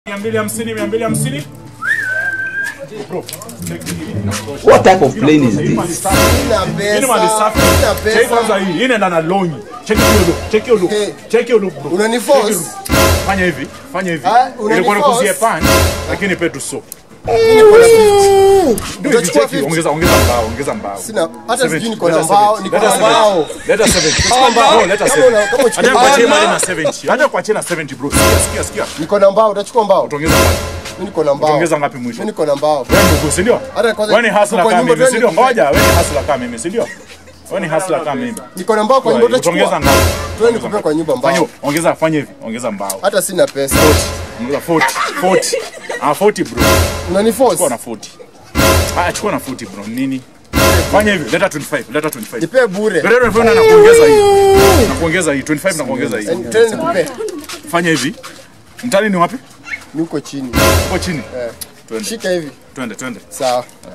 mia mbili hamsini mia mbili hamsini What type of plane is Hii mali this? safi. Sina Hii ni mali pesa. safi. Sina Cheki pesa. kwanza hii. Hii inaenda na longi. Cheki hiyo look. Cheki hiyo look. Hey. Cheki hiyo look bro. Unaniforce? Cheki hiyo look. Fanya hivi. Fanya hivi. Ah, unaniforce? Ilikuwa nikuzie pan lakini petu so. Niko na 50. Do hivi, Utachukua cheki. 50. Ongeza ongeza mbao, ongeza mbao. Sina hata 70. sijui niko na Leta mbao, 70. niko Leta na 70. mbao. Leta 70. Kama mbao, Bro, leta kama 70. una- kama uchukue Hata kuachia mbao. mali na 70. Hata kuachia na 70 bro. Sikia sikia sikia. Niko na mbao, utachukua mbao. Utaongeza ngapi? Mimi niko na mbao. Utaongeza ngapi mwisho? Mimi niko na mbao. Wewe ndugu, si ndio? Hata kwanza Wewe ni hustler kwa kama nyumba mimi, si ndio? twende Ngoja, wewe ni hustler kama mimi, si ndio? Wewe ni hustler kama mimi. Niko na mbao kwa nyumba Utaongeza utachukua. ngapi? Twende nikupe kwa nyumba Fanya mbao. ongeza fanya hivi, ongeza mbao. Hata sina pesa. Ongeza 40, 40. Ah 40 bro. Unaniforce? Chukua na 40. Ah chukua na 40 bro. Nini? Fanya hivi, leta 25, leta 25. Nipe bure. Leta 25 na kuongeza hii. Na kuongeza hii, 25 na kuongeza hii. Twende nikupe. Fanya hivi. Mtani ni wapi? Niko chini. Uko chini. Eh. Twende. Shika hivi. Twende, twende. Sawa.